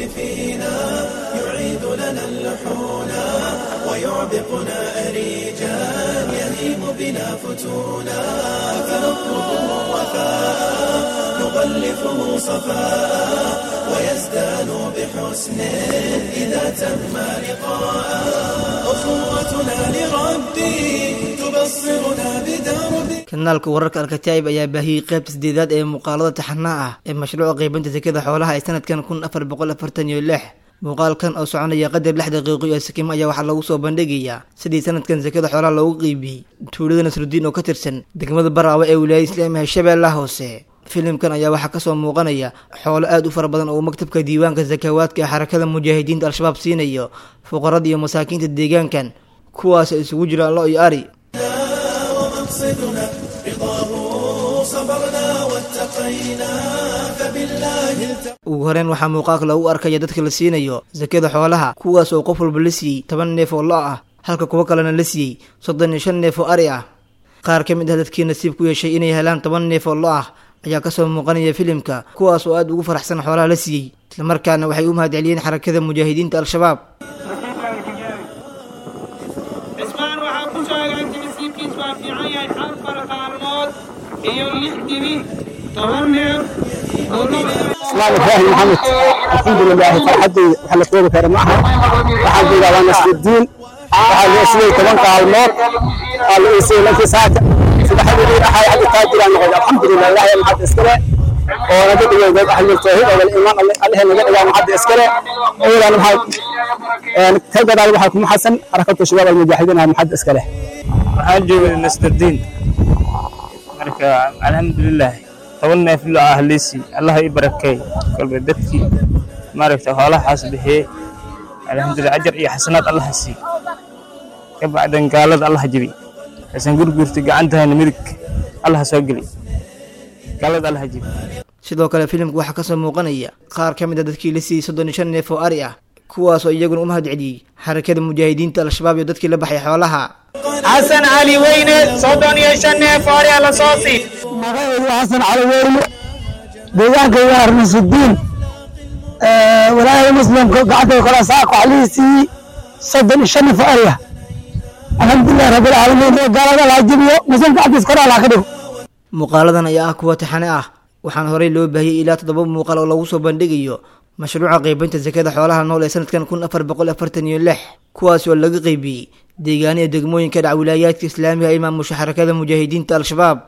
فينا يعيد لنا اللحونا ويعبقنا أريجا يهيم بنا فتونا فنطلبه وفاء نغلفه صفاء ويزدان بحسن إذا تم لقاء أخوتنا لربي تبصرنا بدربي kanaalka wararka alkataa'ib ayaa baahiyey qaybta sideedaad ee muuqaalada taxanaa ah ee mashruuca qeybinta sekada xoolaha ee sanadkan kun afar boqol afartan iyo lix muuqaalkan oo soconaya qadar lix daqiiqo iyo sakimo ayaa waxaa lagu soo bandhigayaa sidii sanadkan sekada xoolaha loogu qeybiyey tuulada nasrudiin oo ka tirsan degmada baraawe ee wilaayada islaamiga shabeellaha hoose filimkan ayaa waxaa kasoo muuqanaya xoolo aada u fara badan oo maktabka diiwaanka sakawaadka ee xarakada mujaahidiinta al-shabaab siinayo fuqarada iyo masaakiinta deegaankan kuwaas isugu jira lo iyo ari ومقصدنا رضاه صبرنا واتقينا فبالله التقى ugu horeyn waxaa muuqaalka lagu arkaya dadka la siinayo sakada xoolaha kuwaas oo qof walba la siiyey toban neef oo lo ah halka kuwo kalena la siiyey soddon iyo shan neef oo ari ah qaar ka mid ah dadkii nasiib ku yeeshay inay helaan toban neef oo lo ah ayaa kasoo muuqanaya filimka kuwaas oo aada ugu faraxsan xoolaha la siiyey islamarkaana waxay u mahadceliyeen xarakada mujaahidiinta al-shabaab cismaan waxaa ku sheegan jimisiibkiis waa fiican yahay afar maalmood iyo lix dibi toban neef oo اسلام ابراهيم محمد الحمد لله فرحدي وحنا كوبا كرم معها waxaan joogaa waa nasrudiin waxaa loo siiyey toban kaalmood waa la iisay lankii saaka subaxdii dhaxay hadda taajiraan noqday alxamdulilah ilaahay maxad iskale oo naga dhigay dad ahlul tawxiid oo iimaan allahe naga dhigaa maxad iskale oodan maxad ka gadaal waxaa kuma xasan xarakatu shabaab almujaahidiin ah maxad iskale waxaan joogay nasrudiin marka alxamdulilah toban neef lo ah liisi allah i barakeey kolba dadkii maaragta xoolahaas bixiyey alxamdulilah ajar iyo xasanaad allah sii ka bacdan gaalada allah jebi kasan gurgurta gacantahana midig allah soo geli gaalada allah jebi sidoo kale filimka waxaa kasoo muuqanaya qaar ka mid a dadkii la siiyey soddon iyo shan neef oo ari ah kuwaas oo iyaguna u mahad celiyey xarakada mujaahidiinta al-shabaab iyo dadkii la baxay xoolaha xasan cali weyne soddon iyo shan neef oorya la soo sii magaceedu xasan cali weyne deegaanka waa nasrudiin walaalaha muslimka gacanta kala saaq waxaa lii siiyey soddon iyo shan neef arya alxamdulilah rabbilcaalamiin gaalada laha jibiyo muslim gacdiis kor allah ka dhigo muuqaaladan ayaa ah kuwa taxane ah waxaana horey loo baahiyey ilaa toddoba muuqaal oo lagu soo bandhigayo mashruuca qeybinta sakada xoolaha nool ee sanadkan kun afar boqol afartan iyo lix kuwaas oo laga qeybiyey deegaaniya degmooyinka dhac wilaayaadka islaamiga ee maamusha xarakada mujaahidiinta al-shabaab